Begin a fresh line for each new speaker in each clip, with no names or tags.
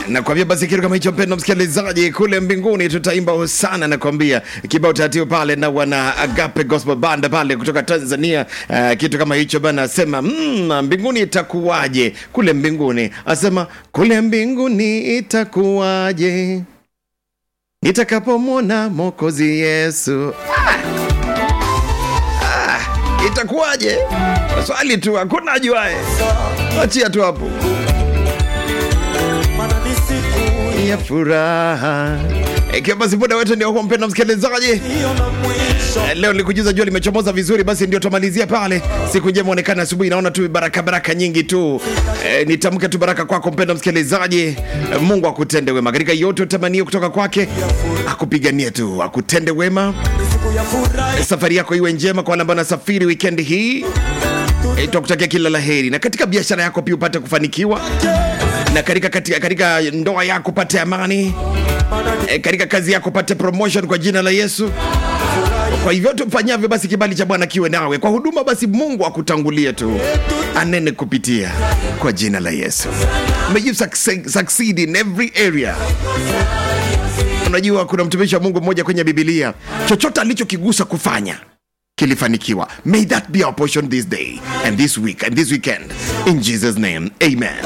nakwambia basi kitu kama hicho mpendo msikilizaji kule mbinguni tutaimba hosana nakwambia kibao taratibu pale na wana agape gospel band pale kutoka tanzania uh, kitu kama hicho bana asema mm, mbinguni itakuwaje kule mbinguni asema kule mbinguni itakuwaje nitakapomwona mokozi yesu ah! Ah, itakuwaje swali tu hakuna ajuae achia tu hapo
Maana ni siku
ya furaha ikiwa basi muda wetu ndio huo mpenda msikilizaji
hiyo na mwisho
Eh, leo nilikujuza jua limechomoza vizuri basi ndio tumalizia pale siku njema onekana asubuhi naona tu baraka baraka nyingi tu e, nitamke tu baraka kwako mpenda msikilizaji e, mungu akutende wema katika yote utamanio kutoka kwake akupiganie tu akutende wema
ni siku ya furaha
safari yako iwe njema kwa wale ambao nasafiri wikendi hii e, tukutakia kila la heri na katika biashara yako pia upate kufanikiwa na katika, katika, katika ndoa yako upate amani
Maana ni
e, katika kazi yako upate promotion kwa jina la yesu kwa hivyo tufanyavyo basi kibali cha bwana kiwe nawe kwa huduma basi mungu akutangulie tu anene kupitia kwa jina la yesu may you succeed, succeed in every area unajua kuna mtumishi wa mungu mmoja kwenye bibilia chochote alichokigusa kufanya kilifanikiwa may that be our portion this day and this week and this weekend in jesus name amen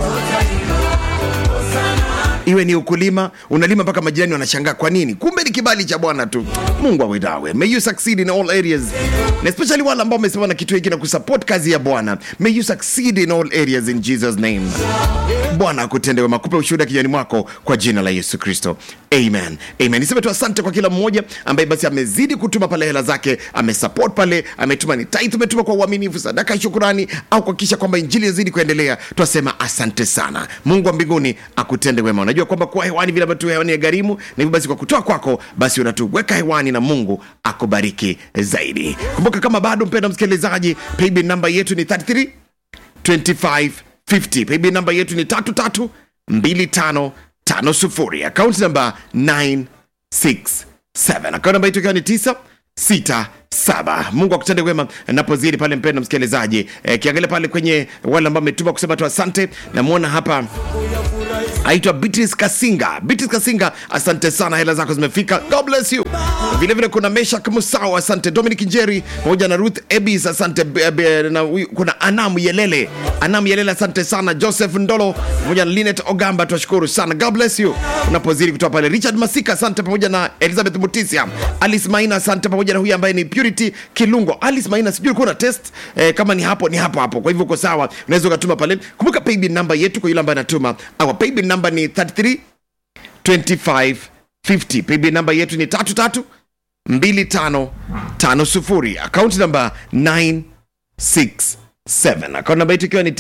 iwe ni ukulima unalima mpaka majirani wanashangaa kwa nini kumbe ni kibali cha bwana tu mungu awe nawe may you succeed in all areas na especially wale ambao wamesimama na kitu hiki na kusupport kazi ya bwana may you succeed in all areas in jesus name bwana akutende wema kupe ushuhuda kijani mwako kwa jina la yesu kristo amen amen niseme tu asante kwa kila mmoja ambaye basi amezidi kutuma pale hela zake amesupport pale ametuma ni tithe umetuma kwa uaminifu sadaka ya shukurani au kuhakikisha kwamba injili yazidi kuendelea twasema asante sana mungu wa mbinguni akutende wema unajua kwamba kuwa hewani vile ambavyo tu hewani ya gharimu na hivyo basi kwa kutoa kwako basi unatuweka hewani na mungu akubariki zaidi kumbuka kama bado mpenda msikilizaji paybill namba yetu ni 33 2550 paybill namba yetu ni 332550 akaunti namba 967 akaunti namba yetu ikiwa ni 967 mungu akutende wema napozidi pale mpendo msikilizaji e, kiangalia pale kwenye wale ambao ametuma kusema tu asante namwona hapa aitwa Beatrice Kasinga. Beatrice Kasinga, asante sana, hela zako zimefika. God bless you. Vile vile kuna Meshak Musao, asante. Dominic Njeri pamoja na Ruth Ebis, asante. Be- be- Na huyu- kuna Anam Yelele, Anam Yelele, asante sana. Joseph Ndolo pamoja na Linet Ogamba, twashukuru sana. God bless you. Unapozidi kutoa pale, Richard Masika, asante pamoja na Elizabeth Mutisia, Alice Maina, asante pamoja na huyu ambaye ni Purity Kilungo. Alice Maina, sijui ulikuwa na test eh, kama ni hapo ni hapo hapo, kwa hivyo uko sawa, unaweza ukatuma pale. Kumbuka paybill namba yetu kwa yule ambaye anatuma, our paybill namba ni 33 2550 paybill namba yetu ni 33 2550 akaunti namba 967 akaunti namba yetu ikiwa ni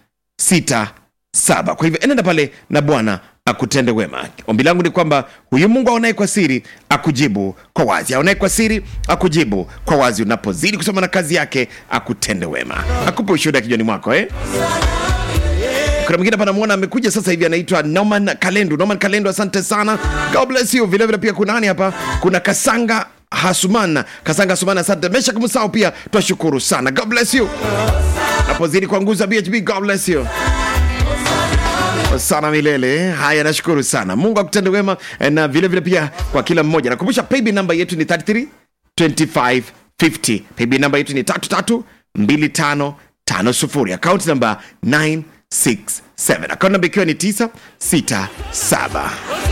967 kwa hivyo enenda pale na bwana akutende wema ombi langu ni kwamba huyu mungu aonaye kwa siri akujibu kwa wazi aonaye kwa siri akujibu kwa wazi unapozidi kusoma na kazi yake akutende wema akupe ushuhuda kijani mwako eh? kuna mwingine hapa namwona amekuja sasa hivi anaitwa norman kalendu norman kalendu asante sana god bless you vilevile pia kuna nani hapa kuna kasanga hasuman kasanga hasuman asante meshak musao pia twashukuru sana god bless you napozidi kuanguza bhb god bless you sana milele haya nashukuru sana mungu akutende wema eh, na vilevile vile pia kwa kila mmoja nakumbusha paybill namba yetu ni 33 2550 paybill namba yetu ni 332550 akaunti namba 967 akaunti namba ikiwa ni 967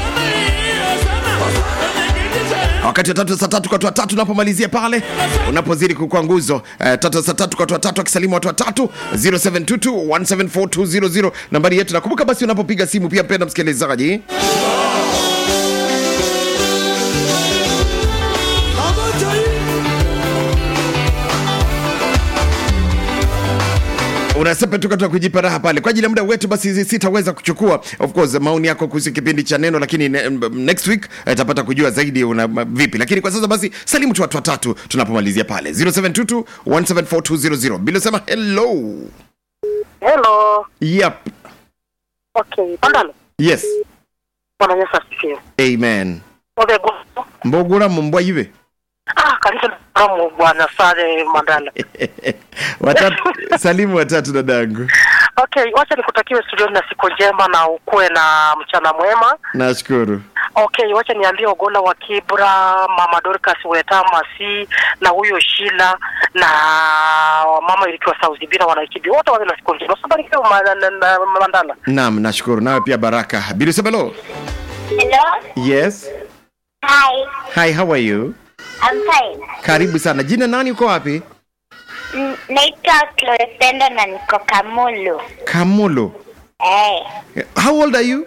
wakati wa tatu saa tatu kwa watu watatu unapomalizia pale unapozidi kukua nguzo uh, tatu saa tatu kwa watu watatu akisalimu watu watatu 0722174200 nambari yetu nakumbuka basi unapopiga simu pia mpenda msikilizaji
Pamoja hii
unasepa tu katika kujipa raha pale kwa ajili ya muda wetu basi sitaweza kuchukua of course maoni yako kuhusu kipindi cha neno lakini ne, next week eh, tapata kujua zaidi una vipi lakini kwa sasa basi salimu tu watu watatu tunapomalizia pale 0722 1742000 bila sema hello
Hello.
yep
Okay. Pandalo.
yes
Bwana Yesu asifiwe.
amen
Obego.
mbogura mumbwa ive
Ah, kanisa la Mungu Bwana Sare Mandala.
watatu salimu watatu dadangu
Okay, wacha nikutakiwe studioni na siku njema na ukuwe na mchana mwema.
nashukuru
Okay, wacha niambie Ogola wa Kibra, Mama Dorcas Weta Masi na huyo Shila na mama ilikiwa Sauzibira wanaikibi wote wawe na siku njema. Sabarikiwa ma- na- na- na- Mandala.
naam nashukuru nawe pia baraka bilusebelo
Hello.
yes
Hi.
hi how are you
I'm fine.
karibu sana jina nani uko wapi
Mm, Naitwa Clorescendo na niko Kamulu.
kamulu
Hey.
how old are you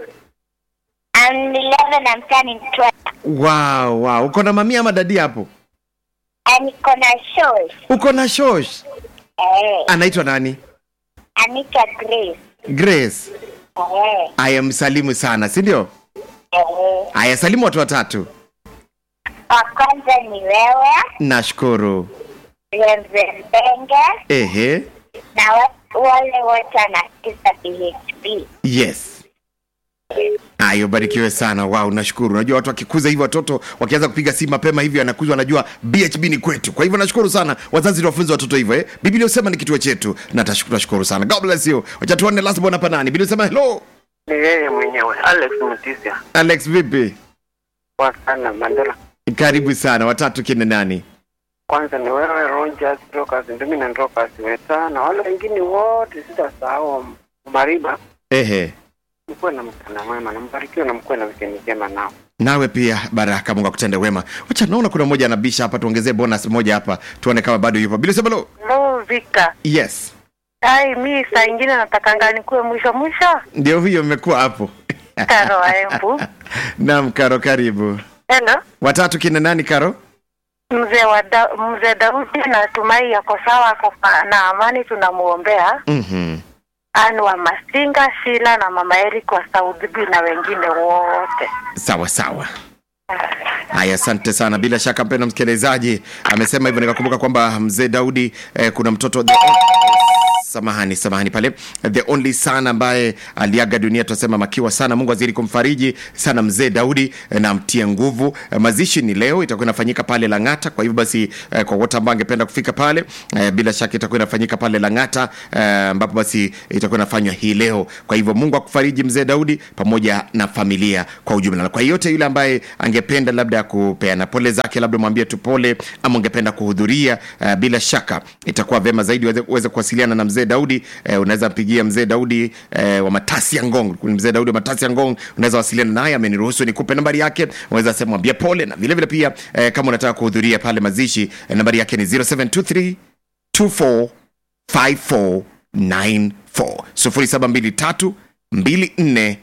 I'm 11, I'm turning 12.
wow wow uko na mamia ama dadi hapo
And niko na shows.
uko na shosh
Hey.
anaitwa nani
Anaitwa Grace.
grace
Hey.
aya msalimu sana si ndio
Hey.
aya salimu watu watatu
Wa kwanza ni wewe,
nashukuru
Reverend Benge,
ehe
na wa- wale wote wanasikiza PHP.
yes Ayo, barikiwe sana. Wow, nashukuru. Unajua watu wakikuza hivi, watoto wakianza kupiga simu mapema hivyo, anakuzwa anajua BHB ni kwetu. Kwa hivyo nashukuru sana wazazi wafunze watoto hivyo eh. Biblia usema ni kituo chetu, na tashukuru, nashukuru sana. God bless you. Wacha tuone last born hapa nani. Biblia usema hello.
ni yeye mwenyewe Alex Mutisia
Alex, vipi?
kwa sana Mandela.
Karibu sana. Watatu kina nani?
Kwanza ni wewe Rogers Rokas, ndimi na Rokas Weta na wale wengine wote, sitasahau Mariba.
Ehe.
Mkuwe na mchana mwema na mbarikiwe na mkuwe na wikendi njema nao.
Nawe pia baraka, Mungu akutende wema. Wacha naona kuna mmoja anabisha hapa, tuongezee bonus moja hapa, tuone kama bado yupo. Biblia usema hello.
Hello Victor.
Yes.
Ai, mi saa ingine natakanga nikuwe mwisho mwisho.
Ndio huyo mmekuwa hapo.
Karo wa Embu.
Naam, Karo, karibu.
Hello.
Watatu kina nani, Karo?
Mzee wa da, mzee Daudi natumai yako sawa, ako pa- na amani, tunamuombea.
Mhm.
Ani wa Masinga, Shila na mama Eric wa Saudibi na wengine wote.
sawa sawa haya asante sana bila shaka mpendo msikilizaji amesema hivyo nikakumbuka kwamba mzee daudi eh, kuna mtoto the, samahani samahani pale the only son ambaye aliaga dunia tunasema makiwa sana mungu azidi kumfariji sana mzee daudi eh, na mtie nguvu eh, mazishi ni leo itakuwa inafanyika pale langata kwa hivyo basi eh, kwa wote ambao angependa kufika pale eh, bila shaka itakuwa inafanyika pale langata eh, ambapo basi itakuwa inafanywa hii leo kwa hivyo mungu akufariji mzee daudi pamoja na familia kwa ujumla na kwa yeyote yule ambaye angependa labda ya kupeana pole zake labda mwambie tu pole ama ungependa kuhudhuria uh, bila shaka itakuwa vema zaidi uweze, uweze kuwasiliana na mzee daudi uh, unaweza mpigia mzee daudi uh, wa matasi ya ngong mzee daudi wa matasi ya ngong unaweza wasiliana naye ameniruhusu nikupe nambari yake unaweza sema mwambie pole na vile vile pia uh, kama unataka kuhudhuria pale mazishi uh, nambari yake ni 0723 24 5494 0723 24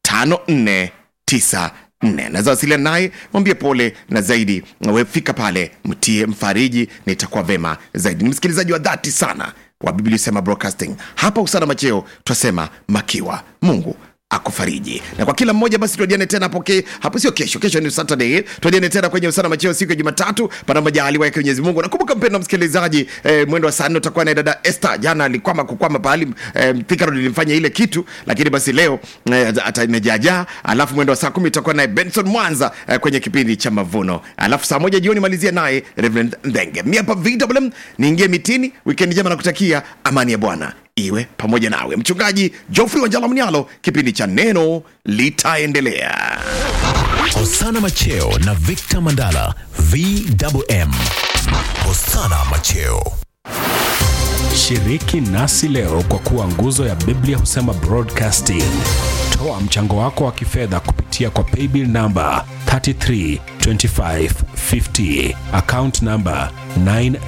5494 naweza wasiliana naye mwambie pole na zaidi wefika pale mtie mfariji na itakuwa vema zaidi ni msikilizaji wa dhati sana wa biblia sema broadcasting hapa usana macheo twasema makiwa mungu akufariji na kwa kila mmoja basi tuadiane tena hapo ke, hapo sio kesho kesho ni saturday tuadiane tena kwenye usana macheo siku ya jumatatu pana majaliwa yake mwenyezi mungu nakumbuka mpendo msikilizaji eh, mwendo wa saa nne utakuwa naye dada este jana alikwama kukwama pahali eh, Thika Road ilimfanya ile kitu lakini basi leo eh, ata imejajaa alafu mwendo wa saa kumi utakuwa naye benson mwanza eh, kwenye kipindi cha mavuno alafu saa moja jioni malizia naye reverend ndenge mi hapa vwm niingie mitini wikendi njema nakutakia amani ya bwana iwe pamoja nawe mchungaji jofrey wanjala mnyalo kipindi cha neno litaendelea
Hosana Macheo na Victor Mandala VMM. Hosana Macheo.
Shiriki nasi leo kwa kuwa nguzo ya Biblia husema broadcasting. Toa mchango wako wa kifedha kupitia kwa paybill namba 332550 account namba 9